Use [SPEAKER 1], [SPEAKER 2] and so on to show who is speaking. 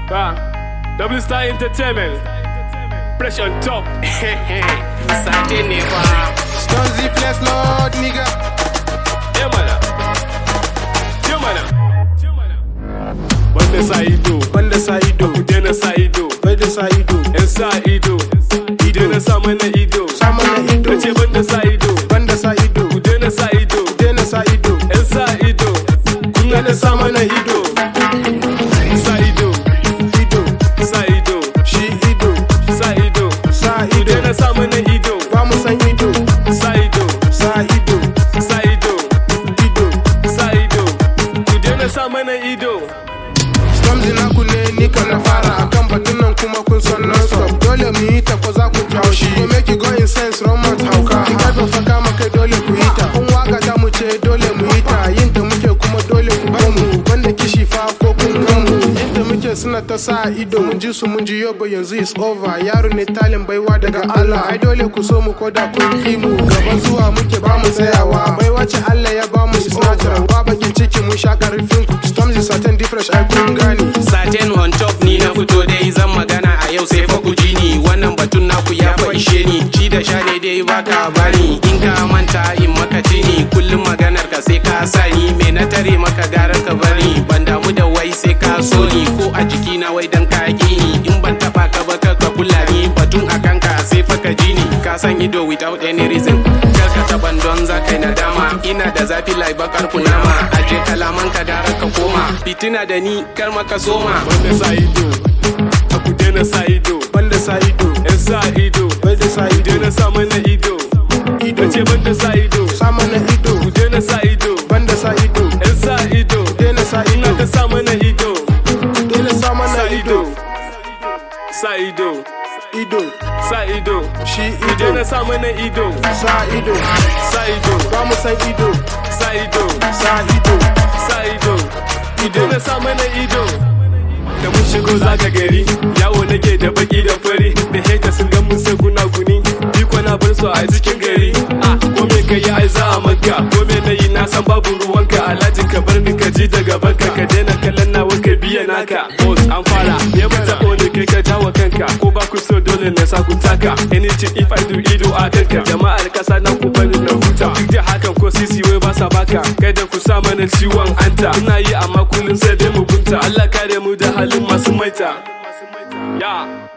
[SPEAKER 1] Ah, W Star Entertainment. Fresh on top.
[SPEAKER 2] Sate ne fa.
[SPEAKER 3] Stonzy Flex Lord nigga.
[SPEAKER 1] Yeah, mana. Yeah, mana. Wanda sa ido.
[SPEAKER 3] Banda sa ido,
[SPEAKER 1] Ku daina sa ido.
[SPEAKER 3] bai da sa ido,
[SPEAKER 1] Yan sa ido. Ku daina sa mana ido.
[SPEAKER 3] sa mana ido,
[SPEAKER 1] Nace banda sa ido.
[SPEAKER 3] banda sa ido,
[SPEAKER 1] Ku daina sa ido.
[SPEAKER 3] daina sa ido,
[SPEAKER 1] Yan sa ido. Kun daina sa mana ido. Sa ido.
[SPEAKER 3] ido,
[SPEAKER 1] Sa ido.
[SPEAKER 3] shi ido,
[SPEAKER 1] Sa ido.
[SPEAKER 3] sa
[SPEAKER 1] Ku
[SPEAKER 3] ido,
[SPEAKER 1] daina sa mana ido.
[SPEAKER 3] ba mu san ido,
[SPEAKER 1] Sa ido.
[SPEAKER 3] sa ido,
[SPEAKER 1] Sa ido.
[SPEAKER 3] ido.
[SPEAKER 1] Sa ido. Ku daina sa mana ido.
[SPEAKER 3] Stormzy naku ne ni kan na fara akan batun nan kuma kun son non stop dole mu yi ta ko za ku ji haushi ko make you go in sense romance hauka in ka dofa kama kai dole ku yi ta kun waka ta mu ce dole mu yi ta yin ta muke kuma dole ku bar mu banda kishi fa ko kun gan mu inda muke suna ta sa ido mun ji su mun ji yobo yanzu is over yaro ne talin baiwa daga Allah ai dole ku so mu ko da kun ki mu gaban zuwa muke ba mu tsayawa baiwa ce Allah ya ba mu is natural ba bakin ciki mun sha karfin ku Stormzy certain different ai kun gane
[SPEAKER 2] Satin on top ni na fito dai zan magana a yau sai fa ku ji ni wannan batun naku ya fa ishe ni ci da sha ne dai baka bani in ka manta in maka tini kullum maganar ka sai ka sani me na tare maka gara ka bari ban damu da wai sai ka so ni ko a jiki na wai dan ka ki ni in ban taba ka ba ka ka kula ni batun a kanka sai fa ka ji ni ka san ido without any reason kar ka taban don za kai nadama ina da zafi lai bakar kunama aje kalaman ka gara ka koma fitina da ni kar maka soma
[SPEAKER 1] Wanda sa ido. Ku daina sa ido.
[SPEAKER 3] banda sa ido
[SPEAKER 1] Yan sa ido.
[SPEAKER 3] bai da sa
[SPEAKER 1] Ku
[SPEAKER 3] ido
[SPEAKER 1] daina sa mana ido.
[SPEAKER 3] ido
[SPEAKER 1] Nace banda sa ido.
[SPEAKER 3] sa mana ido
[SPEAKER 1] Ku daina sa ido.
[SPEAKER 3] banda sa ido
[SPEAKER 1] Yan sa ido.
[SPEAKER 3] daina sa
[SPEAKER 1] Ina
[SPEAKER 3] ido
[SPEAKER 1] ka sa mana ido.
[SPEAKER 3] daina sa mana
[SPEAKER 1] Sa
[SPEAKER 3] ido
[SPEAKER 1] ido. Sa ido.
[SPEAKER 3] ido
[SPEAKER 1] Sa ido.
[SPEAKER 3] shi
[SPEAKER 1] Ku
[SPEAKER 3] ido
[SPEAKER 1] daina sa mana ido.
[SPEAKER 3] sa ido
[SPEAKER 1] Sa ido.
[SPEAKER 3] ba mu san ido
[SPEAKER 1] Sa ido.
[SPEAKER 3] sa ido
[SPEAKER 1] Sa ido. Ku daina sa mana ido. Da mun shigo zaga gari, yawo nake da baki da fari, da heta sun ga mun sai guna guni, iko na bar su a cikin gari. Ah, ko me ka yi ai za a maka, ko me na yi na san babu ruwanka, alhaji ka bar ni ka ji daga banka, ka daina kallon nawa ka biya naka. Boss an fara, ya bata ne kai ka jawo kanka, ko ba ku so dole na sa ku taka. Anything if I do ido a kanka, jama'ar kasa na ku bani na huta. Duk da hakan ko sisi wai ba sa baka, kada ku sa mana ciwon anta. Ina yi amma kullum sai dai mu bunta. Allah kare mu da halin masu maita. Ya.